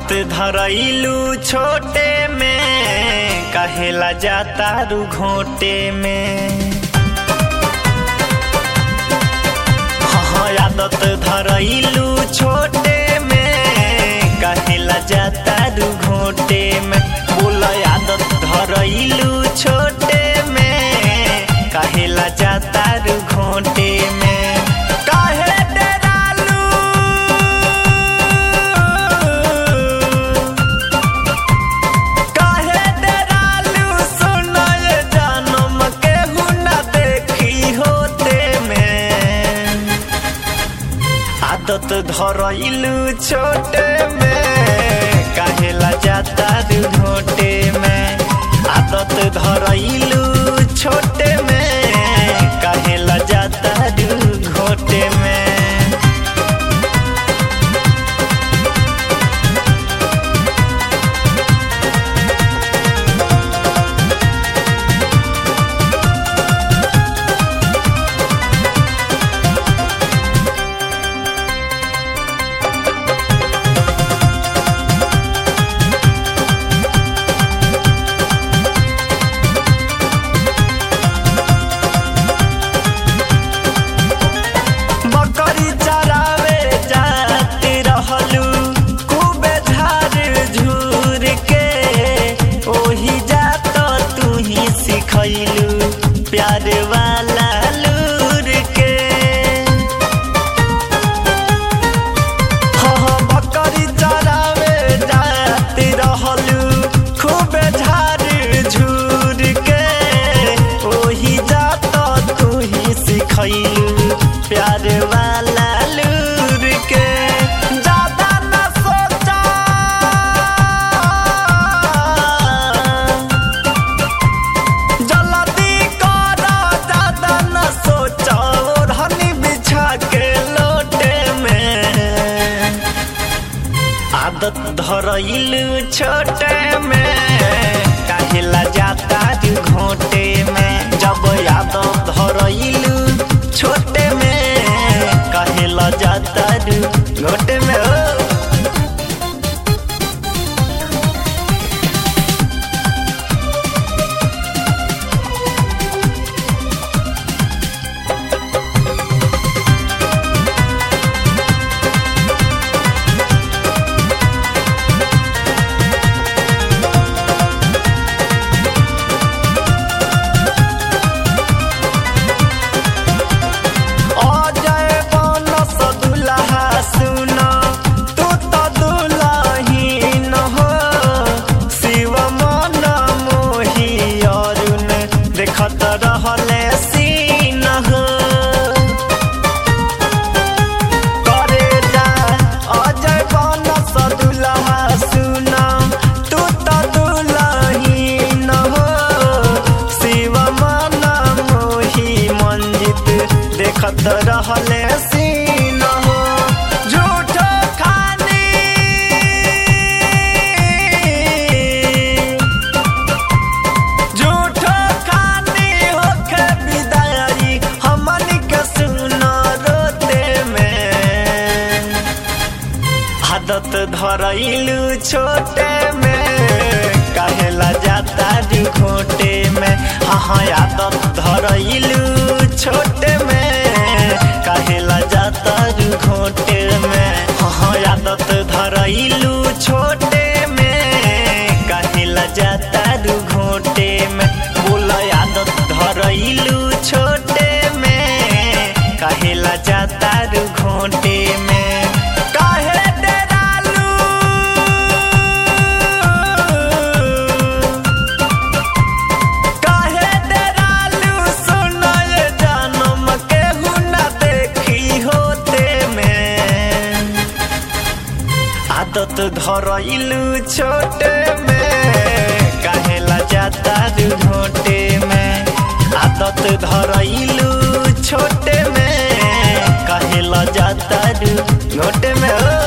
आदत धरैलू छोटे में कहेला जाता रू घोटे में हाँ आदत धरैलू छोटे में कहेला जाता रू घोटे में बोल आदत धरैलू छोटे में कहेला जाता रू घोटे में काहे डेरालू काहे डेरालू सुनाय जानम केहू न देखी होते में आदत धरैलू छोटे में काहेला जाता रू घोटे में आदत धरैलू छोटे में काहेला जाता रू घोटे में बकरी चरावे जाती रहलू खूबे झाड़ झूर के ओही जात तू ही सिखैलू प्यार वाला लूर के हाँ हाँ बकरी चरावे जाती रहलू खूबे झाड़ झूर के ओही जात तू ही सिखैलू प्यार वाला लूर के ज्यादा न सोचा जल्दी कर ज्यादा न सोचा ओढ़नी बिछा के लोटे में आदत धरैलू छोटे में काहेला जाता रू घोटे में जब आदत धरैलू छोटे में काहेला जाता रू घोटे में ओ अजय बनस दुल्हा सुन तू त दुल्हीन हो शिव मन मोही अरुण देखत रहले सीन हो करे जा अजय बनस दुल्हा सुन तू त दुल्हीन हो शिव मन मोही मंजित देखत रहले सीन हो झूठ खानी झूठ खानी होके विदाई हमनी के सुन रोते में आदत धरैलू छोटे में काहेला जाता रू घोटे में हाँ हाँ आदत धरैलू छोटे में काहेला जाता रू घोटे में हाँ हाँ आदत धरैलू छोटे में काहेला जाता रू घोटे में बोल आदत धरैलू छोटे में काहेला जाता रू घोटे में काहे डेरालू काहे डेरालू सुनाय जानम केहू न देखी होते में आदत धरैलू छोटे में काहेला जाता रू घोटे में आदत धरैलू छोटे में काहेला जाता रू घोटे में ओ